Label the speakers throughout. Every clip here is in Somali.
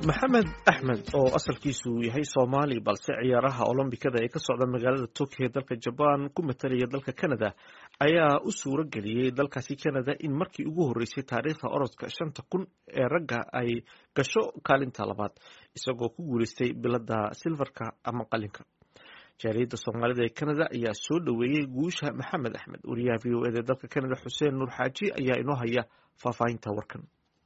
Speaker 1: maxamed axmed oo asalkiisu yahay soomaali balse ciyaaraha olombikada ee ka socda magaalada tokyo ee dalka jabaan ku matalaya dalka canada ayaa u suuro geliyey dalkaasi canada in markii ugu horreysay taariikhda orodka shanta kun ee ragga ay gasho kaalinta labaad isagoo ku guuleystay bilada silfarka ama qalinka jaaliyadda soomaalida ee canada ayaa soo dhoweeyey guusha maxamed axmed wariyaha v o ed ee dalka canada xuseen nuur xaaji ayaa inoo haya faahfaahinta warkan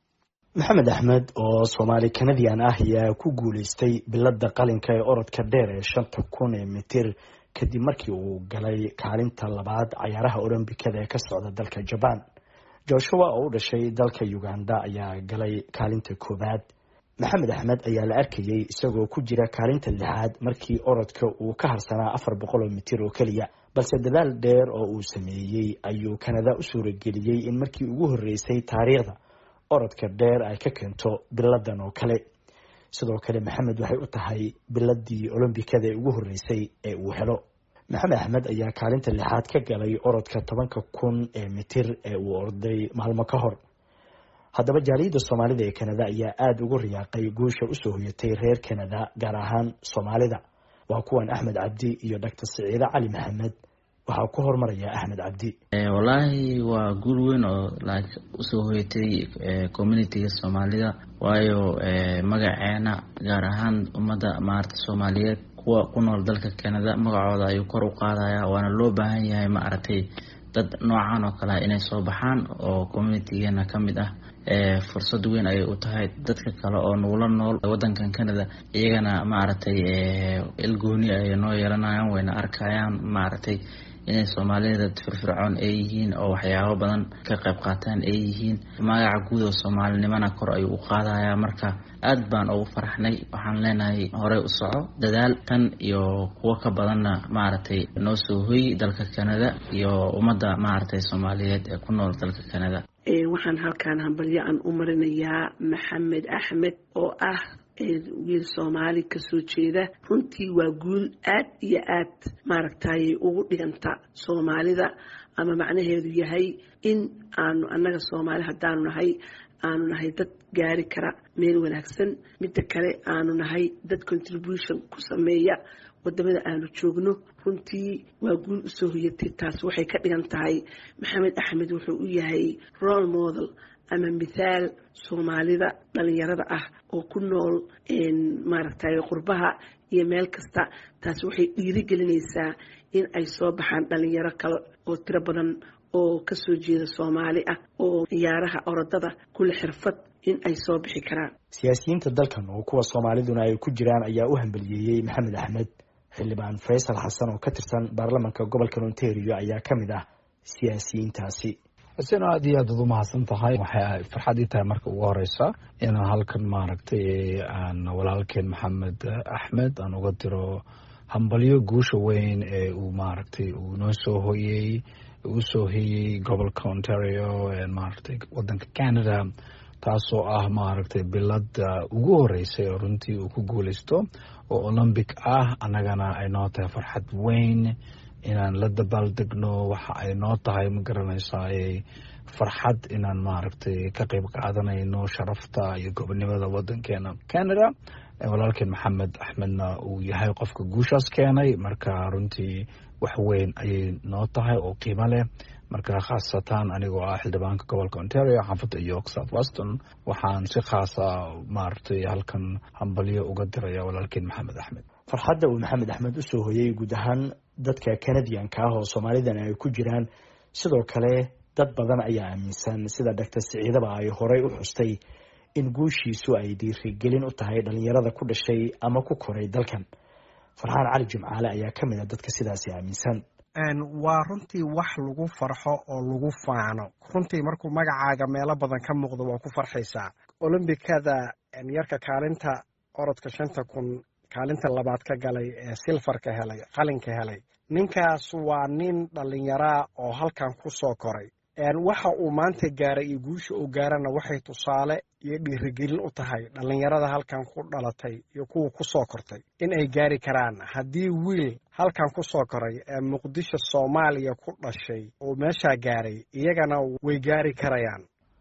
Speaker 2: maxamed axmed oo soomaali kanadian ah ayaa ku guuleystay bilada qalinka ee orodka dheer ee shanta kun ee mitir kadib markii uu galay kaalinta labaad cayaaraha olombikada ee ka socda dalka jabaan joshua oo u dhashay dalka uganda ayaa galay kaalinta koowaad maxamed axmed ayaa la arkayey isagoo ku jira kaalinta lixaad markii orodka uu ka harsanaa afar boqol oo mitir oo keliya balse dadaal dheer oo uu sameeyey ayuu kanada u suurageliyey in markii ugu horreysay taariikhda orodka dheer ay ka keento biladan oo kale sidoo kale maxamed waxay u tahay biladii olombikada ee ugu horreysay ee uu helo maxamed axmed ayaa kaalinta lixaad ka galay orodka tobanka kun ee mitir ee uu orday maalmo ka hor haddaba jaaliyadda soomaalida ee kanada ayaa aada ugu riyaaqay guusha usoo hoyatay reer kanada gaar ahaan soomaalida waa kuwan axmed cabdi iyo doctor siciide cali maxamed waxaa ku hormaraya axmed cabdi
Speaker 3: wallaahi waa guul weyn oo like usoo hoyatay communitiga soomaalida waayo magaceena gaar ahaan ummadda maarata soomaaliyeed kuwa ku nool dalka canada magacooda ayuu kor u qaadaya waana loo baahan yahay ma aragtay dad noocan oo kale inay soo baxaan oo communitigeena ka mid ah fursad weyn ayay u tahay dadka kale oo nugula nool wadankan canada iyagana maaragtay ilgooni ayay noo yeelanayaan wayna arkayaan maaragtay inay soomaalida dad firfircoon ay yihiin oo waxyaabo badan ka qayb qaataan ay yihiin magaca guud oo soomaalinimana kor ayuu u qaadayaa marka aad baan ugu faraxnay waxaan leenahay horey u soco dadaal tan iyo kuwo ka badanna maaragtay noo soo hoy dalka canada iyo ummadda maaragtay soomaaliyeed ee ku nool dalka canada
Speaker 4: waxaan halkaan hambalyo aan u marinayaa maxamed axmed oo ah wiil soomaali kasoo jeeda runtii waa guul aad iyo aad maaragtay ugu dhiganta soomaalida ama macnaheedu yahay in aanu annaga soomaali haddaanu nahay aanu nahay dad gaari kara meel wanaagsan midda kale aanu nahay dad contribution ku sameeya wadamada aanu joogno runtii waa guul usoo hoyatay taas waxay ka dhigan tahay maxamed axmed wuxuu u yahay role model ama mithaal soomaalida dhalinyarada ah oo ku nool maaragtay qurbaha iyo meel kasta taas waxay dhiirigelinaysaa in ay soo baxaan dhalinyaro kale oo tiro badan oo kasoo jeeda soomaali ah oo ciyaaraha orodada kula xirfad in ay soo bixi karaan
Speaker 2: siyaasiyiinta dalkan oo kuwa soomaaliduna ay ku jiraan ayaa u hambaliyeeyey maxamed axmed xildhibaan faysal xasan oo ka tirsan baarlamanka gobolka ontario ayaa ka mid ah siyaasiyiintaasi
Speaker 5: xuseen aad iyo aad ad u mahadsan tahay waxay farxad ii tahay marka ugu horeysa inaan halkan maaragtay aan walaalkeen maxamed axmed aan uga diro hambalyo guusha weyn ee uu maaragtay uu noo soo hoyey uu soo hoyey gobolka ontario maaragtay wadanka canada taasoo ah maaragtay bilada ugu horeysay oo runtii uu ku guuleysto oo olombic ah annagana ay noo tahay farxad weyn inaan la dabaaldegno waxa ay noo tahay ma garanaysaa farxad inaan maaragtay ka qeyb qaadanayno sharafta iyo gobonimada wadankeena canada walaalkeen maxamed axmedna uu yahay qofka guushaas keenay marka runtii wax weyn ayay noo tahay oo qiimo leh marka khaasatan anigoo ah xildhibaanka gobolka ontario xaafadda york south weston waxaan si khaasa maaragtay halkan hambalyo uga diraya walaalkeen maxamed axmed
Speaker 2: farxadda uu maxamed axmed usoo hoyey guud ahaan dadka canadianka ah oo soomaalidan ay ku jiraan sidoo kale dad badan ayaa aaminsan sida doctor siciidaba ay horey u xustay in guushiisu ay dhiirigelin u tahay dhalinyarada ku dhashay ama ku koray dalkan farxaan cali jimcaale ayaa ka mid a dadka sidaasi aaminsan
Speaker 6: waa runtii wax lagu farxo oo lagu faano runtii markuu magacaaga meelo badan ka muuqdo waa ku farxaysaa olombikada yarka kaalinta orodka shanta kun kaalinta labaad ka galay ee silfarka helay qalinka helay ninkaas waa nin dhallinyaraa oo halkan ku soo koray waxa uu maanta gaaray iyo guusha uu gaarana waxay tusaale iyo dhiirigelin u tahay dhallinyarada halkan ku dhalatay iyo kuwa ku soo kortay in ay gaari karaan haddii wiil halkan ku soo koray ee muqdisho soomaaliya ku dhashay uu meeshaa gaaray iyagana way gaari karayaan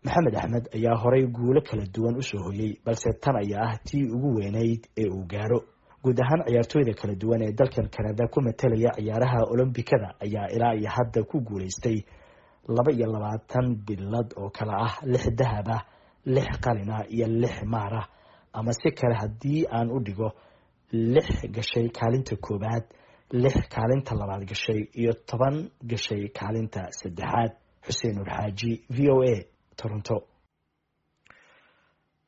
Speaker 2: maxamed axmed ayaa horey guulo kala duwan usoo hoyey balse tan ayaa ah tii ugu weynayd ee uu gaaro guud ahaan ciyaartooyda kala duwan ee dalkan kanada ku matalaya ciyaaraha olombikada ayaa ilaa iyo hadda ku guuleystay laba iyo labaatan bilad oo kale ah lix dahab ah lix qalin ah iyo lix maar ah ama si kale haddii aan u dhigo lix gashay kaalinta koowaad lix kaalinta labaad gashay iyo toban gashay kaalinta saddexaad xuseen nur xaaji v o a toronto